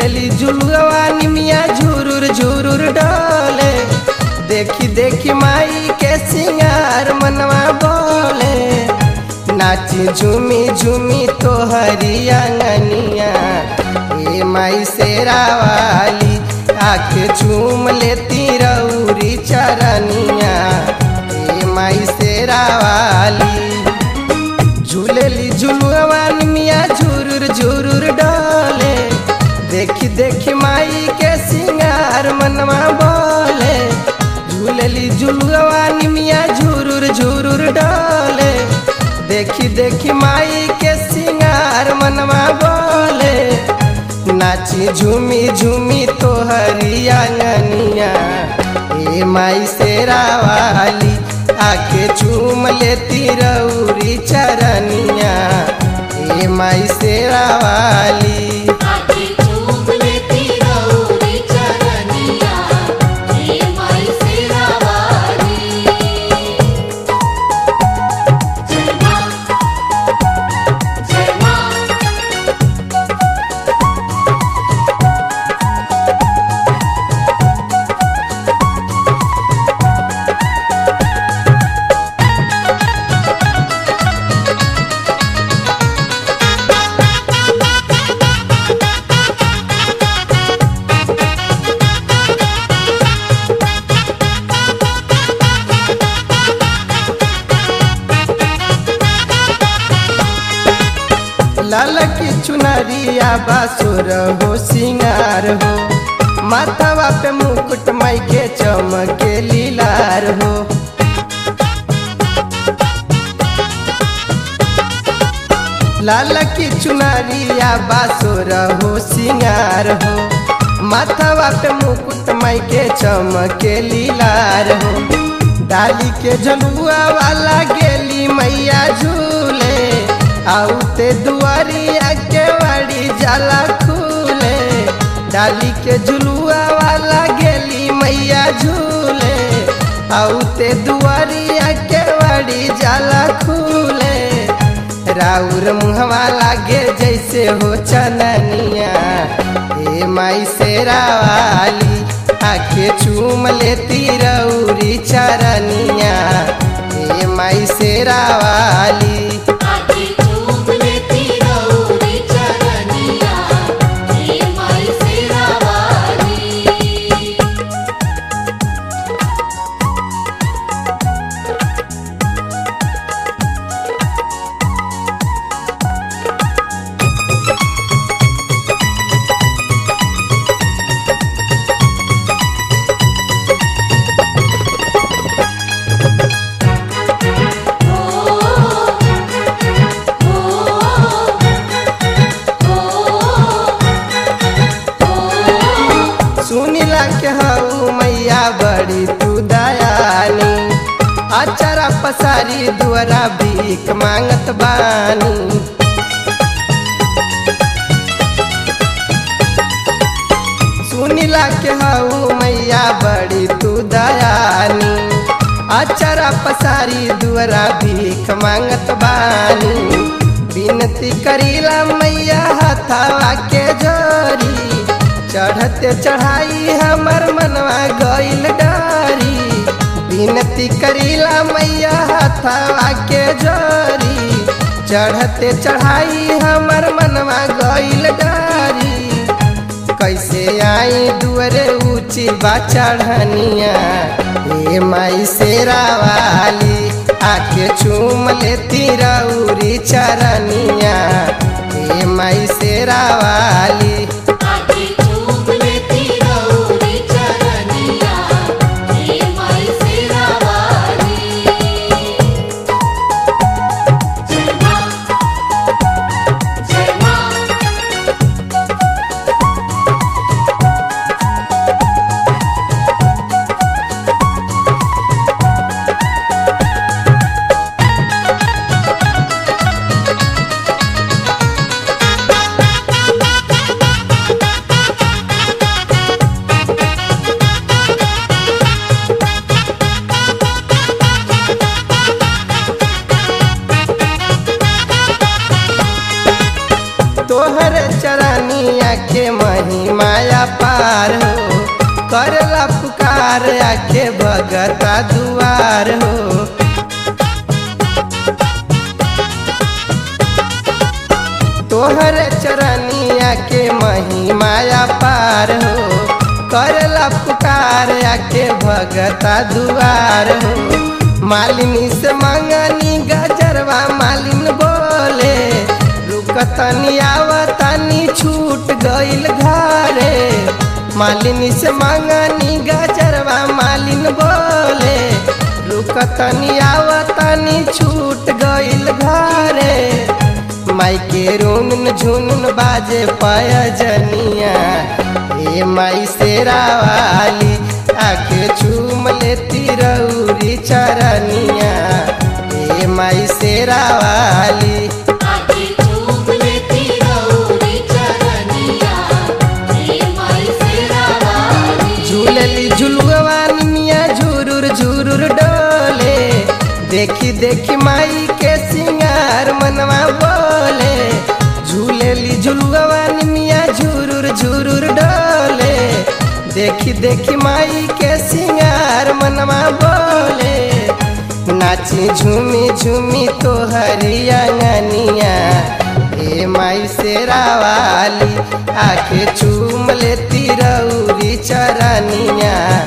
झूलेली झुलुआ निमिया झुरुर झुरुर डोले देखी देखी माई के सिंगार मनवा बोले नाची झूमी झूमी तोहरी अंगनिया ए माई शेरा वाली आके झूम लेती रौरी चरनिया ए माई शेरा वाली झूलेली झुलुआ मिया झुरुर झुरुर डोले देखी देखी माई के सिंगार मनवा बोले झूलेली झुलुआ मिया झुरुर झुरुर डोले देखी देखी माई के सिंगार मनवा बोले नाची झूमी झूमी तोहरी आंगनिया ए माई शेरा वाली आके चूम लेती रौरी चरनिया ए माई शेरा वाली आके चूम लेती रौरी चरनिया हे माई शेरा वाली जय मां जय मां लाल की चुनरिया बासुर हो सिंगार हो माथावा पे मुकुट माई के चमके लीलार हो लाल की चुनरिया बासुर हो सिंगार हो माथावा पे मुकुट माई के चमके लीलार हो डाली के झलुआ वाला गेली मैया झूले आउते दुआरिया के वाड़ी जाला खुले डाली के झुलुआ वाला गेली मैया झूले आउते दुआरिया के वाड़ी जाला खुले राउर मुहवा लागे जैसे हो चननिया ए माई शेरा वाली आखे चूम लेती रौरी चरनिया ए माई शेरा वाली आके चूम लेती रौरी चरनिया हे माई शेरा वाली सुनिला के हऊ मैया बड़ी तू दयानी अचरा पसारी दुआरा भीख मांगत बानी सुनिला के हऊ मैया बड़ी तू दयानी अचरा पसारी दुआरा भीख मांगत बानी विनती करीला मैया हथावा के जोरी चढ़ते चढ़ाई हमर मनवा गइल डारी विनती करीला मैया हथवा के जोरी चढ़ते चढ़ाई हमर मनवा गइल डारी कैसे आई दुअरे ऊंची बा चढ़निया ए माई शेरा वाली आके चूम लेती रौरी चरनिया ए माई शेरा वाली आके चूम लेती रौरी चरनिया हे माई शेरा वाली जय मां जय मां तोहर चरनिया के मही माया पार हो करला पुकार आके भगता दुआर हो तोहर चरनिया के मही माया पार हो करला पुकार आके भगता दुआर हो मालिनी से मंगनी गजरवा मालिन बोले रुकतनी आवतनी छूट गइल घरे मालिनी से मंगनी गजरवा मालिन बोले रुकतनी आवतनी छूट गइल घरे माई के रुन झुन बाजे पयजनिया ए माई शेरा वाली आके चूम लेती रौरी चरनिया ए माई शेरा वाली आके चूम लेती रौरी चरनिया हे माई सेरा वाली झूलली झुलुआ निमिया झुरुर झुरुर डोले देखी देखी माई के सिंगार मनवा बोले झूलेली झुलुआ निमिया झुरुर झुरुर डोले देखी देखी माई के सिंगार मनवा बोले नाची झूमी झूमी तो हरियांगनिया ए माई शेरा वाली आके चूम लेती रौरी चरनिया